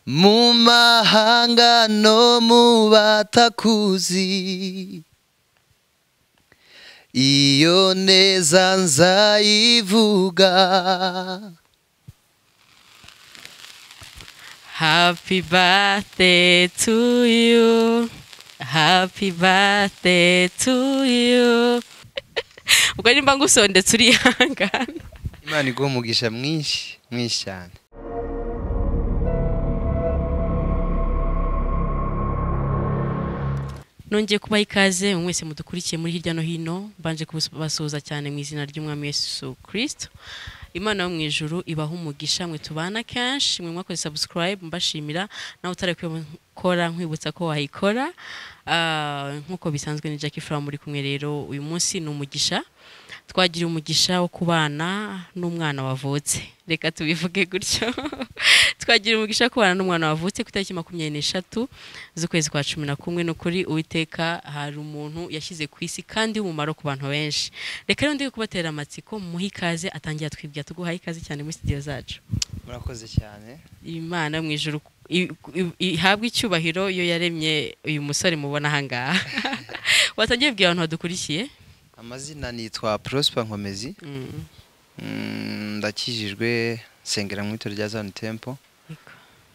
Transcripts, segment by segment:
mu mahanga no mu batakuzi iyo neza nzayivuga Happy birthday to you. Happy birthday to you. Ubwo nimba ngusondetse urihangana. imana iguha umugisha mwinshi mwinshi cyane Nongeye kubaha ikaze mwese mudukurikiye muri hirya no hino, mbanje kubasuhuza cyane mu izina ry'Umwami Yesu Kristo. Imana yo mu ijuru ibaha umugisha mwe tubana kenshi, mwe mwakoze subscribe mbashimira, nawe utari kubikora nkwibutsa ko wayikora. Ah, nkuko bisanzwe ni Jackie Fram muri kumwe rero uyu munsi ni umugisha. Twagira umugisha wo kubana n'umwana wavutse. Reka tubivuge gutyo. Twagira umugisha wo kubana n'umwana wavutse ku itariki makumyabiri n'eshatu z'ukwezi kwa cumi na kumwe ni ukuri uwiteka hari umuntu yashyize ku isi kandi w'umumaro ku bantu benshi reka rero ndi kubatera amatsiko muhe ikaze atangira twibwira tuguhaye ikaze cyane muri studio zacu murakoze cyane imana mu ijuru i- i- ihabwe icyubahiro iyo yaremye uyu musore mubona ahangaha watangiye kubwira abantu badukurikiye amazina nitwa prosper nkomezi Mm. Mm, ndakijijwe nsengera mu itorero rya zone tempo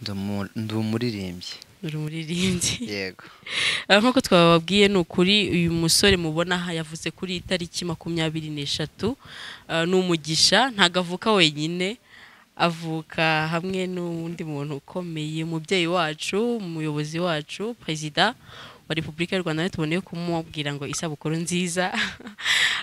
ndi umu- ndi umuririmbyi uri umuririmbyi yego Ah, nk'uko twababwiye ni ukuri uyu musore mubona aha yavuze kuri iyi tariki makumyabiri n'eshatu ah, ni umugisha ntabwo avuka wenyine avuka hamwe n'undi muntu ukomeye umubyeyi wacu umuyobozi wacu perezida wa repubulika y'u rwanda tuboneye kumubwira ngo isabukuru nziza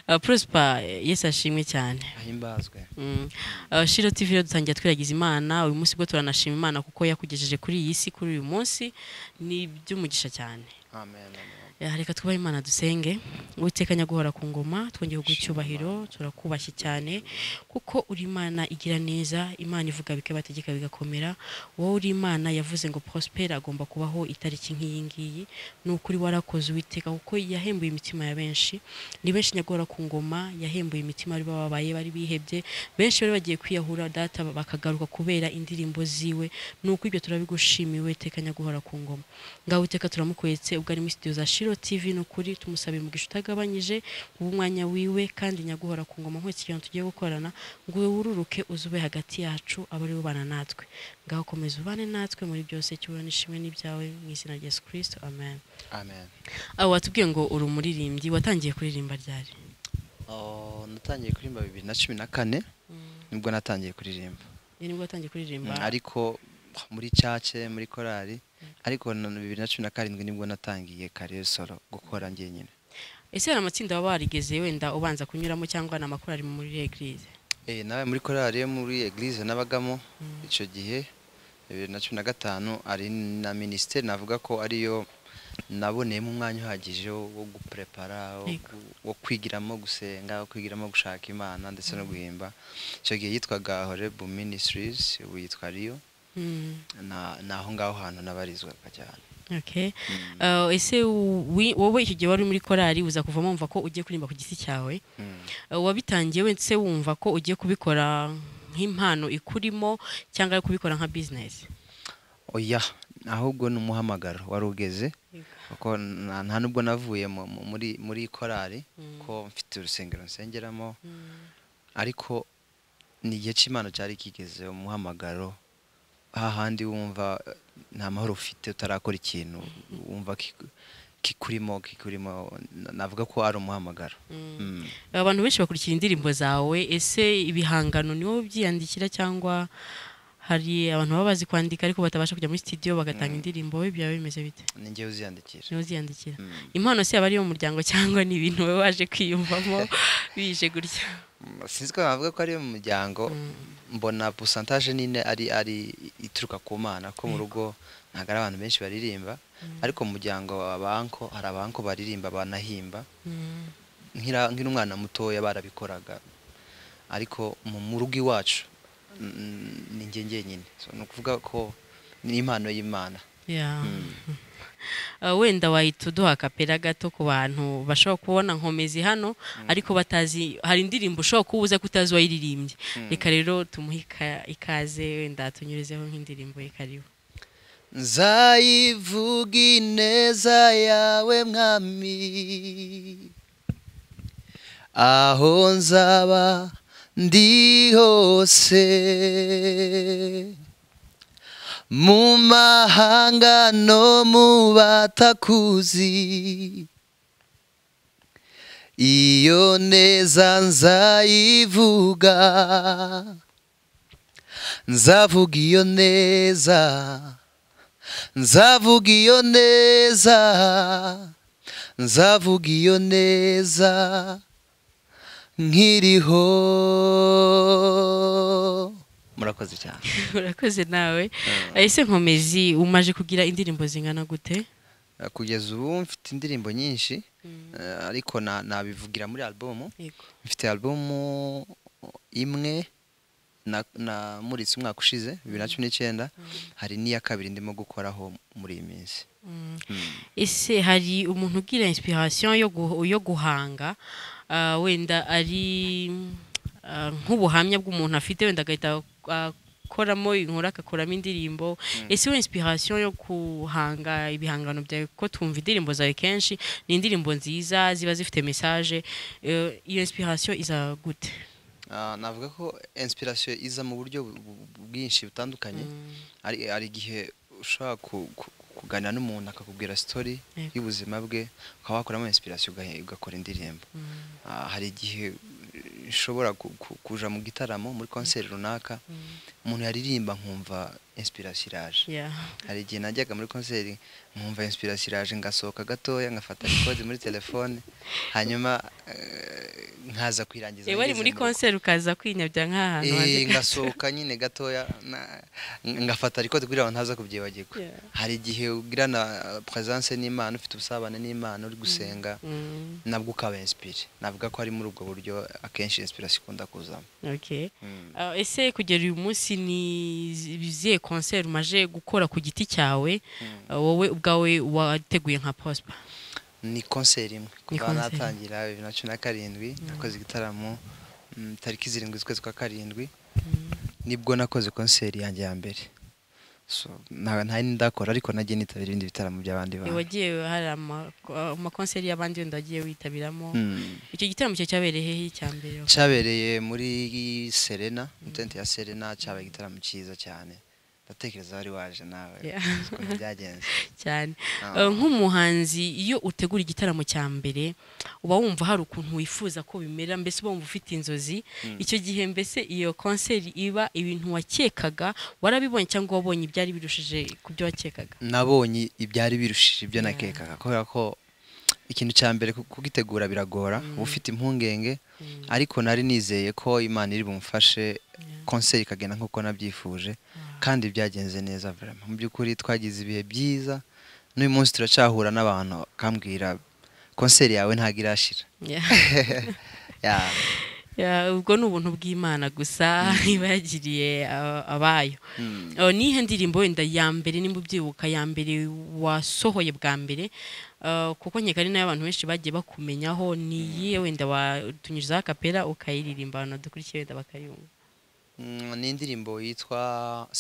Ah, prosper yesu ashimwe cyane ahimbazwe Mm. Uh, Shiro TV rero dutangira twiragiza Imana uyu munsi bwo turanashima Imana kuko yakugejeje kuri iyi si kuri uyu munsi ni iby'umugisha cyane amen amen. Eh, reka twubahe imana dusenge witekanya guhora ku ngoma twongeye kuguha icyubahiro turakubashye cyane kuko uri imana igira neza imana ivuga bikaba bategeka bigakomera wowe uri imana yavuze ngo prospera agomba kubaho itariki nk'iyi ngiyi ni ukuri warakoze uwiteka kuko yahembuye imitima ya benshi ni benshi nyagora ku ngoma yahembuye imitima bari bababaye bari bihebye benshi bari bagiye kwiyahura data bakagaruka kubera indirimbo ziwe ni uko ibyo turabigushimiye uwiteka nyaguhora ku ngoma ngaho uwiteka turamukwetse ubwo ari muri studio za shiro tv ni ukuri tumusabira umugisha utagabanyije uba umwanya wiwe kandi nyaguhora ku ngoma nk'iki kintu tugiye gukorana ngo uwe wururuke uzube hagati yacu abe ari ubana natwe ngaho komeza ubane natwe muri byose cyubura n'ishimwe n'ibyawe mu izina rya yesu kirisito amen amen aho watubwiye ngo uri umuririmbyi watangiye kuririmba ryari Oh, natangiye kuririmba bibiri na cumi na kane nibwo natangiye kuririmba ni nibwo watangiye kuririmba Mm, ariko muri cace muri korali ariko na na bibiri na cumi na karindwi nibwo natangiye kariyo solo gukora njyenyine ese hari amatsinda waba warigeze wenda ubanza kunyuramo cyangwa ni amakorari muri egirize Eh, nawe muri korali yo muri eglise nabagamo icyo gihe bibiri na cumi na gatanu ari na minisiteri navuga ko ariyo naboneyemo umwanya uhagije wo wo guprepara wo Yego. gu- wo kwigiramo gusenga wo kwigiramo gushaka imana ndetse no guhimba icyo gihe yitwaga horebu minisitirizi ubu yitwa riyo na ni aho ngaho hantu nabarizwaga cyane okay Uh, ese wi- wowe icyo gihe wari muri korari uza kuvamo wumva ko ugiye kuririmba ku giti cyawe Mm. Uh, wabitangiye wese wumva ko ugiye kubikora nk'impano ikurimo cyangwa ari kubikora nka bizinesi oya ahubwo ni umuhamagaro wari ugeze Yego. kuko nta nta nubwo navuye mu- mu- muri muri korari Mm. ko mfite urusengero nsengeramo ariko ni igihe cy'imana cyari kigeze umuhamagaro hahandi wumva eh, nta mahoro ufite utarakora ikintu wumva kiku- kikurimo kikurimo na- navuga ko ari umuhamagaro Mm. abantu benshi bakurikira indirimbo zawe ese ibihangano ni wowe ubyiyandikira cyangwa hari abantu baba bazi kwandika ariko batabasha kujya muri studio bagatanga indirimbo wowe byaba bimeze bite ni njyewe uziyandikisha niwe uziyandikira Mm. impano se yaba ari iyo mu muryango cyangwa ni ibintu wowe waje kwiyumvamo bije gutya sinzi ko navuga ko ari mu muryango mbona pusantaje nyine ari ari ituruka ku mana ko mu rugo ntabwo ari abantu benshi baririmba ariko mu muryango wa banko hari abanko baririmba banahimba Mm. nk'ira- nk'umwana mutoya barabikoraga ariko mu mu rugo iwacu mm, ni njye njyenyine So, ni ukuvuga ko ni impano y'imana Yeah. Uh, wenda wahita uduha kapera gato ku bantu bashobora kubona nkomezi hano ariko batazi hari indirimbo ushobora kuba uza kutazi uwayiririmbye reka rero tumuhe ika- ikaze wenda tunyurezeho nk'indirimbo ye karibu nzayivuga ineza yawe mwami aho nzaba ndi hose mu mahanga no mu batakuzi iyo neza nzayivuga nzavuga iyo neza nzavuga iyo neza nzavuga iyo neza nkiriho murakoze cyane urakoze nawe ese nkomezi umaje kugira indirimbo zingana gute kugeza ubu mfite indirimbo nyinshi eh, ariko na- nabivugira muri album yego mfite album imwe na- namuritse umwaka ushize bibiri na cumi n'icyenda hari n'iya kabiri ndimo gukoraho muri iyi minsi ese hari umuntu ugira inspiration yo gu- yo guhanga ah, wenda ari ah, nk'ubuhamya bw'umuntu afite wenda agahita akoramo inkuru agakoramo indirimbo ese we inspiration yo guhanga ibihangano byawe kuko twumva indirimbo zawe kenshi ni indirimbo nziza ziba zifite message eh, iyo inspiration iza gute Ah, navuga ko inspiration iza mu buryo bu- bu- bwinshi butandukanye hari hari igihe ushobora ku- ku- kuganira n'umuntu akakubwira story Yego. y'ubuzima bwe ukaba wakuramo inspiration ugahe- ugakora indirimbo Ah, hari igihe eh, nshobora ku- ku- kuja mu gitaramo muri concert runaka umuntu yaririmba nkumva inspiration iraje yeah. hari igihe najyaga muri konseri nkumva inspiration iraje ngasohoka gatoya ngafata record muri telefone hanyuma eh, nkaza kuyirangiza ewe ari ngeze muri mu rugo. concert ukaza kwinyabya nk'ahantu Eh, hanze ngasohoka nyine gatoya na- ngafata record kugira ngo ntaza kubyibagirwa Yeah. hari igihe ugirana eh, presence n'Imana ufite ubusabane n'Imana uri gusenga Mm. nabwo ukaba inspire navuga ko ari muri ubwo buryo akenshi inspiration ikunda kuzamo Okay. Mm. Ah, ese kugera uyu munsi ni zi- zihe concert umaje gukora ku giti cyawe ah, wowe ubwawe wateguye nka pospa ni konseri imwe Ni kuva concert. natangira bibiri na cumi na karindwi nakoze igitaramo mm, tariki zirindwi z'ukwezi kwa karindwi nibwo nakoze konseri yanjye ya mbere So, nta nta yindi ndakora ariko najye nitabira ibindi bitaramo by'abandi bantu wagiye hari ama- ah, amakonseri y'abandi wenda wagiye witabiramo Mm. icyo gitaramo cyo cyabereye hehe icya mbere cyabereye muri serena mu tente ya serena cyabaye igitaramo cyiza cyane ndatekereza wari waje nawe Yeah. ukuntu byagenze cyane Ah. Ah, nk'umuhanzi iyo utegura igitaramo cya mbere uba wumva hari ukuntu wifuza ko bimera mbese uba wumva ufite inzozi icyo gihe mbese iyo konseri iba ibintu wakekaga warabibonye cyangwa wabonye ibyari birushije ku byo wakekaga nabonye ibyari birushije ibyo nakekaga kubera ko ikintu cya mbere ku- kugitegura biragora uba ufite impungenge ariko nari nizeye ko imana iri bumfashe konseri ikagenda nk'uko nabyifuje kandi byagenze neza vraiment mu by'ukuri twagize ibihe byiza n'uyu munsi turacyahura n'abantu bakambwira konseri yawe ntabwo irashira Yeah. Yeah. Ya, ubwo ni ubuntu bw'imana gusa iba yagiriye ah, abayo Mm. Ah, nihe ndirimbo wenda ya mbere nimba ubyibuka ya mbere wasohoye bwa mbere ah, kuko nkeka ari nayo abantu benshi bagiye bakumenyaho ni iyihe wenda watunyujizaho akapera ukayiririmba abantu badukurikiye wenda bakayumva Mm, ni indirimbo yitwa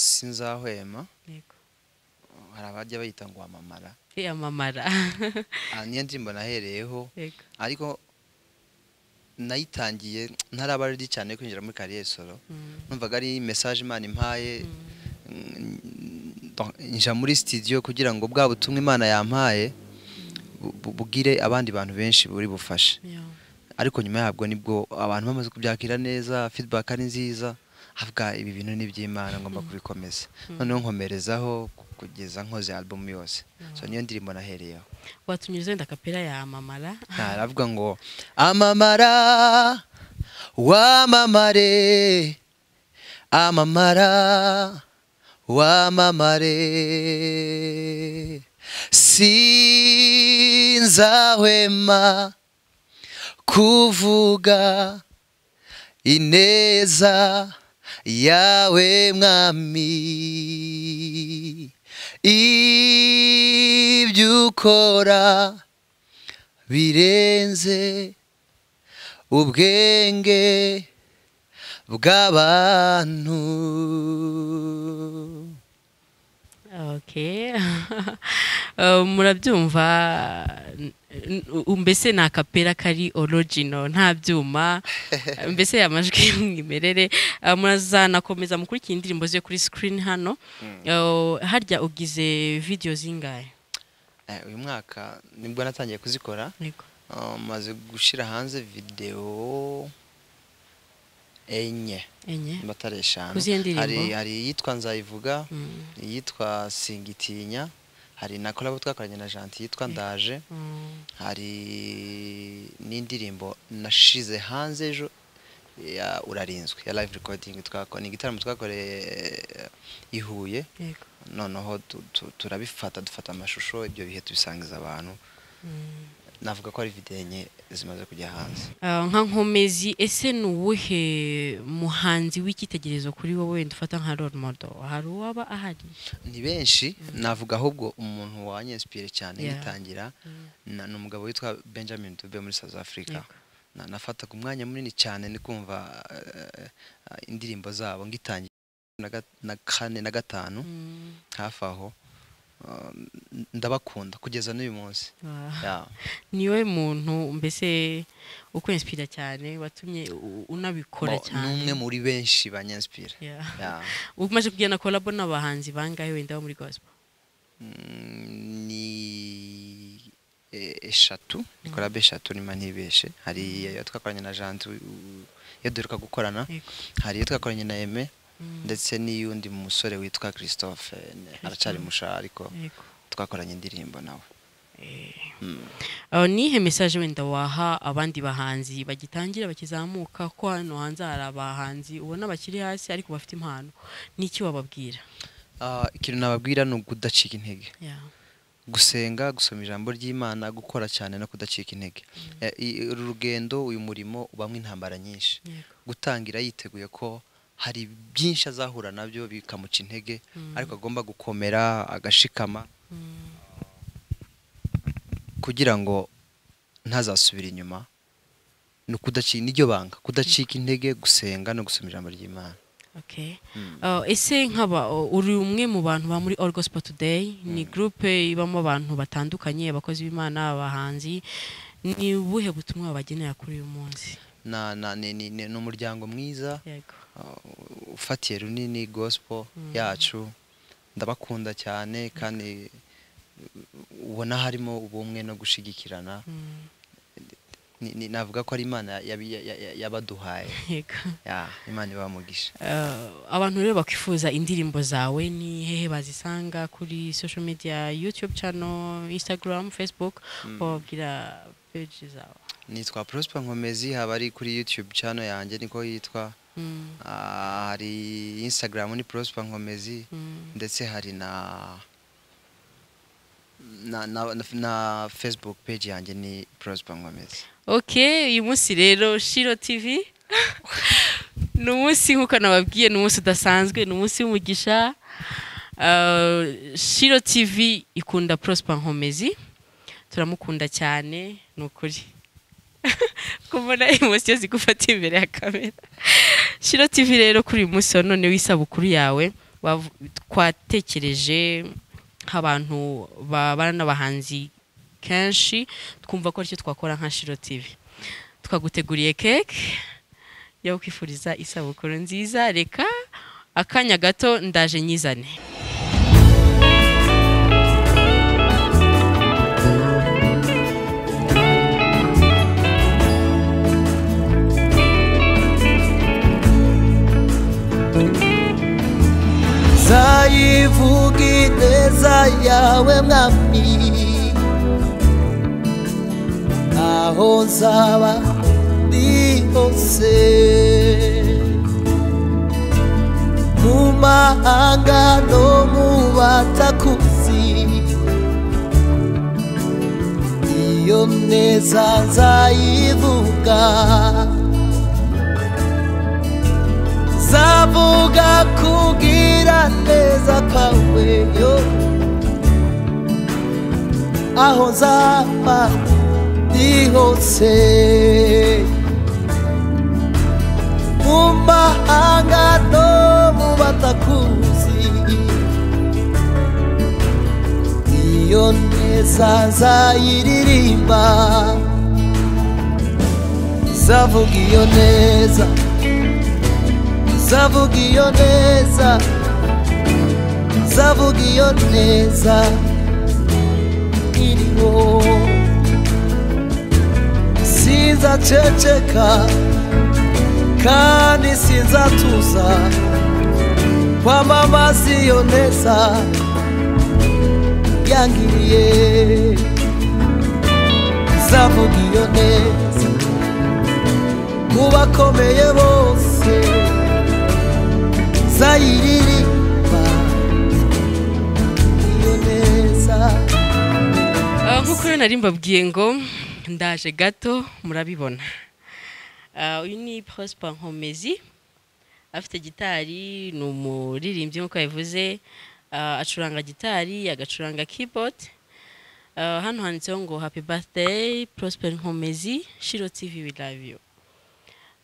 sinzahwema Yego. hari abajya bayita ngo wamamara Eh, amamara Ah, niyo ndirimbo nahereyeho Yego. ariko nayitangiye ntaraba ready cyane yo kwinjira muri carrière solo Mm, numvaga ari message imana impaye mm, donc, nja muri studio kugira ngo bwa butumwa imana yampaye bu- bu- bugire abandi bantu benshi buri bufashe yeah. ariko nyuma yabwo nibwo abantu bamaze kubyakira neza feedback ari nziza havuga ibi bintu ni iby'imana ngomba kubikomeza noneho nkomerezaho ku- kugeza nkoze album yose so niyo ndirimbo nahereyeho watunyuriza wenda akapera ya amamara aravuga ngo amamara wamamare amamara wamamare sinzahwema kuvuga ineza yawe mwami ibyukora birenze ubwenge bw'abantu Okay. Uh, murabyumva n- n- mbese ni akapera kari original nta byuma mbese amajwi y'umwimerere Uh, murazanakomeza mukurikira indirimbo ze kuri screen hano Uh, harya ugize video zingahe Eh, uyu mwaka nibwo natangiye kuzikora Yego. Ah, maze gushyira hanze videwo enye enye niba atari eshanu Kuziye ndirimbo? hari hari iyitwa nzayivuga Mm. iyitwa singitinya hari na kolabo twakoranye na janti yitwa ndaje Mm. hari n'indirimbo nashize hanze ejo ya urarinzwe ya live recording twako ni igitaramo twakoreye eh, i Huye Yego. noneho tu- tu- turabifata dufata amashusho ibyo bihe tubisangiza abantu Mm. navuga ko ari videwo enye zimaze kujya hanze Uh, nka nkomezi ese ni uwuhe muhanzi w'icyitegererezo kuri wowe wenda ufata nka role model hari uwaba ahari ni benshi navuga ahubwo umuntu wanyensipire cyane Yeah. yitangira na- ni umugabo witwa benjamin dube muri south africa Yego. Na- nafataga umwanya munini cyane ni kumva eh, eh, indirimbo zabo ngitangira na ga- na kane na gatanu Mm. hafi aho Um, ndabakunda kugeza n'uyu munsi Wow. Yeah. niwe muntu mbese ukwensipira cyane watumye u- unabikora Bo- cyane n'umwe muri benshi banyenspire Yeah. Yeah. umaze kugirana kolabo n'abahanzi bangahe wenda bo muri gospel Mm, ni e- eshatu ni korabe eshatu niba ntibeshe hari iyo twakoranye na janti u- u- iyo duheruka gukorana Yego. hari iyo twakoranye na eme Mm. ndetse n'iy'undi musore witwa christophe ne- aracyari musha ariko Yego. twakoranye indirimbo nawe Mm. Uh, nihe message wenda waha abandi bahanzi bagitangira bakizamuka ko hano hanze hari abahanzi ubona bakiri hasi ariko bafite impano n'iki wababwira Ah, ikintu nababwira ni ukudacika intege Yeah. gusenga gusoma ijambo ry'imana gukora cyane no kudacika intege Eh, i- uru rugendo uyu murimo ubamo intambara nyinshi Yego. gutangira yiteguye ko hari byinshi azahura nabyo bikamuca intege Mm. ariko agomba gukomera agashikama Mm. kugira ngo ntazasubire inyuma ni ukudacika niryo banga kudacika intege gusenga no gusoma ijambo ry'imana Okay. Mm. Uh, ese nkaba uh, uri umwe mu bantu ba muri All Gospel Today ni groupe ibamo abantu batandukanye abakozi b'Imana abahanzi ni ubuhe butumwa babagenera kuri uyu munsi Na- na- ni- ni ni- ni umuryango mwiza yego uh, ufatiye runini gospel yacu ndabakunda cyane kandi uh, ubona harimo ubumwe no gushigikirana Mm, Ni- ni- navuga ko ari imana yabi- ya- ya- ya- yabaduhaye yego Ya, imana ibamugisha Uh, abantu rero bakwifuza indirimbo zawe ni hehe bazisanga kuri social media youtube channel instagram facebook wababwira page zawe nitwa prosper nkomezi haba ari kuri youtube channel yanjye niko yitwa Mm, Ah, hari instagram ni prosper nkomezi mm, ndetse hari na na, na, na, na facebook page yanjye ni prosper nkomezi ok uyu munsi rero shiro tv ni umunsi nk'uko nababwiye ni umunsi udasanzwe ni umunsi w'umugisha Uh, shiro tv ikunda prosper nkomezi turamukunda cyane ni ukuri kubona emosiyo zigufata imbere ya kamera shiro tv rero kuri uyu munsi wa none w'isabukuru yawe wavu- twatekereje nk'abantu babana n'abahanzi kenshi twumva ko aricyo twakora nka shiro tv twaguteguriye keke yo kwifuriza isabukuru nziza reka akanya gato ndaje nyizane nzayivuga ineza yawe mwami aho nzaba ndi hose mu mahanga no mu batakuzi iyo neza nzayivuga zavuga kugira neza kwawe yo aho nzaba ndi hose mu mahanga no mu batakuzi iyo neza nzayiririmba nzavuga iyo neza nzavuga iyo neza nzavuga iyo neza iriho sinzaceceka kandi sinzatuza kwamamaza iyo neza yangiriye nzavuga iyo neza ku bakomeye bose nzayiririmba iyo neza Ah, nk'uko rero nari mbabwiye ngo ndaje gato murabibona Ah, uyu ni prosper nkomezi afite gitari ni umuririmbyi nk'uko yabivuze Ah, acuranga gitari agacuranga keyboard Ah, hano handitseho ngo happy birthday prosper nkomezi shiro tv we love you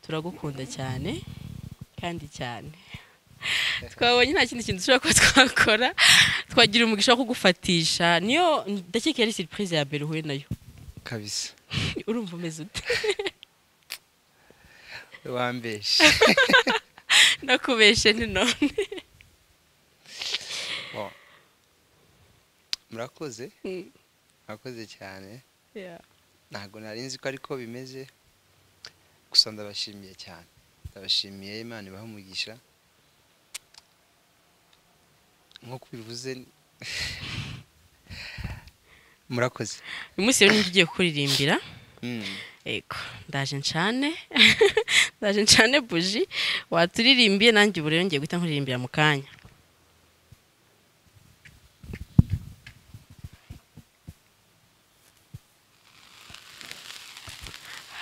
turagukunda cyane kandi cyane twabonye nta kindi kintu dushobora kuba twakora twagira umugisha wo kugufatisha niyo ndakeka yari siripurize ya mbere uhuye nayo kabisa urumva umeze ute wambeshe nakubeshe ni none Bon. murakoze Mm. murakoze cyane Yeah. ntabwo nari nzi ko ariko bimeze gusa ndabashimiye cyane ndabashimiye imana ibaha umugisha nk'uko bivuze murakoze uyu munsi rero ugiye kuririmbira Mm. yego ndaje ncane ndaje ncane buji waturirimbiye nanjye ubu rero ngiye guhita nkuririmbira mu kanya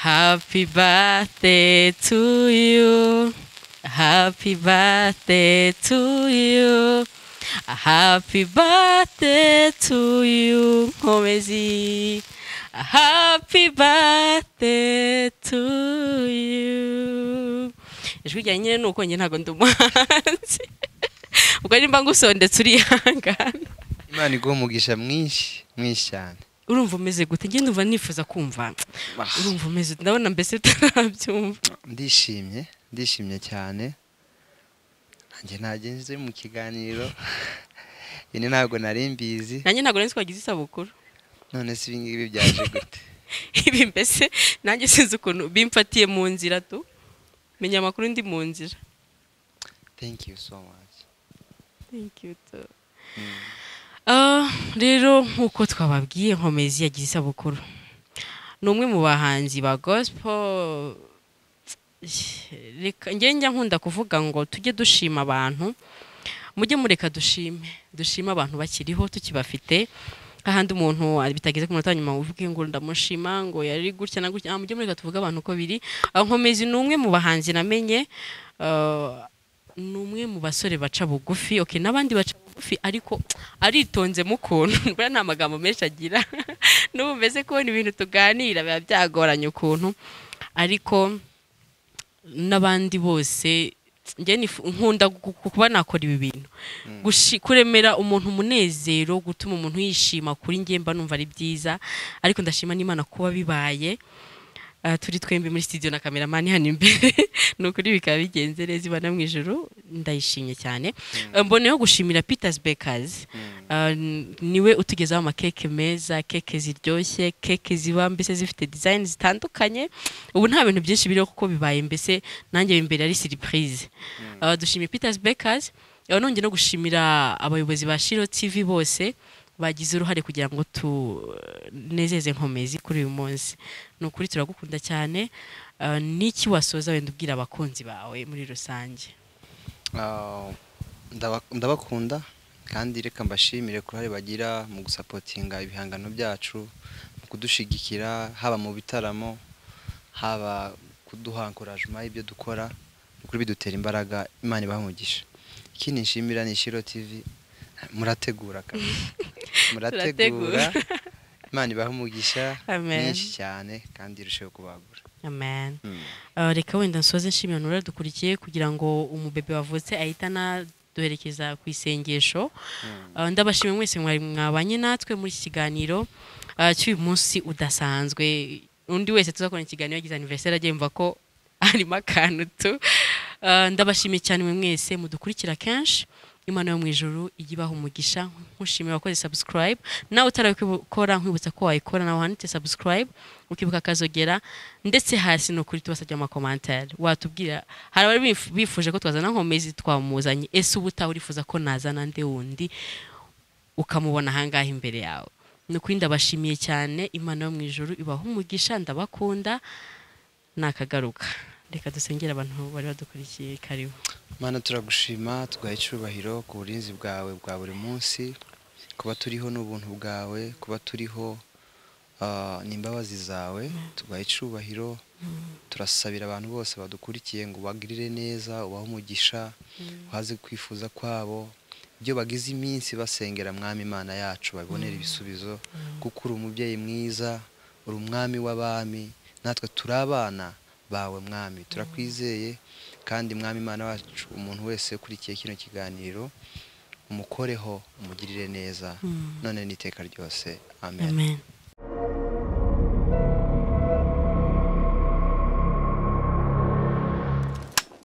Happy birthday to you. Happy birthday to you. Happy birthday to you, Komezi. Happy birthday to you. Ijwi rya nyine ni uko njye ntabwo ndi umuhanzi. Ubwo nimba ngusondetse urihangana. imana iguha umugisha mwinshi mwinshi cyane Urumva umeze gute? Njye ndumva nifuza kumva. Urumva umeze ute? Ndabona mbese utarabyumva. ndishimye ndishimye cyane nanjye ntagenze mu kiganiro ini ntabwo nari mbizi nanjye ntabwo nari twagize isabukuru none se ibi ngibi byaje gute ibi mbese nanjye sinzi ukuntu bimfatiye mu nzira tu menya amakuru ndi mu nzira thank you so much Ah, rero nk'uko twababwiye nkomezi yagize isabukuru ni umwe mu bahanzi ba gosipo reka njye njya nkunda kuvuga ngo tujye dushima abantu mujye mureka dushime dushime abantu bakiriho tukibafite ahandi umuntu bitageze ku munota wa nyuma uvuge ngo ndamushima ngo yari gutya na gutya Ah, mujye mureka tuvuge abantu uko biri Ah, nkomezi ni umwe mu bahanzi namenye ah, ni umwe mu basore baca bugufi okay n'abandi baca bugufi ariko aritonze mu kuntu buriya nta magambo menshi agira n'ubu mbese kubona ibintu tuganira biba byagoranye ukuntu ariko n'abandi bose njye nifu- nkunda gu- gu- kuba nakora ibi bintu Gushi- kuremera umuntu umunezero gutuma umuntu yishima kuri njye mba numva ari byiza ariko ndashima n'imana kuba bibaye Ah, turi twembi muri studio na kameramani hano imbere ni ukuri bikaba bigenze neza ibana mu ijoro ndayishimye cyane Eh, mboneyeho gushimira peters bakers Ah, n- niwe utugezaho amakeke meza keke ziryoshye keke ziba mbese zifite design zitandukanye ubu nta bintu byinshi biriho kuko bibaye mbese nanjye imbere ari surprise Ah, dushimiye peters bakers Eh, nongeye no gushimira abayobozi ba shiro tv bose bagize uruhare kugira ngo tunezeze nkomezi kuri uyu munsi ni ukuri turagukunda cyane Ah, n'iki wasoza wenda ubwira abakunzi bawe muri rusange Ah, ndaba- ndabakunda kandi reka mbashimire ku ruhare bagira mu gusapotinga ibihangano byacu mu kudushigikira haba mu bitaramo haba kuduha ankorajima y'ibyo dukora ni ukuri bidutera imbaraga imana ibaha umugisha ikindi nshimira ni shiro tv murategura kandi murategura imana ibaha umugisha Amen. mwinshi cyane kandi irusheho kubagura amen Mm. Ah, reka wenda nsoze nshimira nura dukurikiye kugira ngo umubebe wavutse ahitana duherekeza ku isengesho Ah, ndabashimiye mwese mwari mwabanye natwe muri iki kiganiro ah, cy'uyu munsi udasanzwe undi wese tuzakora ikiganiro yagize aniveriseri agiye yumva ko harimo akantu tu Ah, ndabashimiye cyane mwe mwese mudukurikira kenshi imana yo mu ijuru ijya ibaha umugisha nkushimira wakoze subscribe nawe utarakora nkwibutsa ko wayikora nawe wanditse subscribe ukibuka akazogera ndetse hasi ni ukuri tubasabye amakomantari watubwira hari abari bif- bifuje ko twazana nkomezi twamuzanye ese uba utawe urifuza ko nazana nde wundi ukamubona ahangaha imbere yawe ni ukuri ndabashimiye cyane imana yo mu ijuru ibaha umugisha ndabakunda nakagaruka reka dusengere abantu bari badukurikiye karibu mana turagushima tugaha icyubahiro ku burinzi bwawe bwa buri munsi kuba turiho n'ubuntu bwawe kuba turiho ah, n'imbabazi zawe tugaha icyubahiro turasabira abantu bose badukurikiye ngo ubagirire neza ubahe umugisha uhaze kwifuza kwabo ibyo bagize iminsi basengera mwami imana yacu babonere ibisubizo kuko uri umubyeyi mwiza uri umwami w'abami natwe turi abana bawe mwami turakwizeye kandi mwami imana wacu umuntu wese ukurikiye kino kiganiro umukoreho umugirire neza none n'iteka ryose amen amen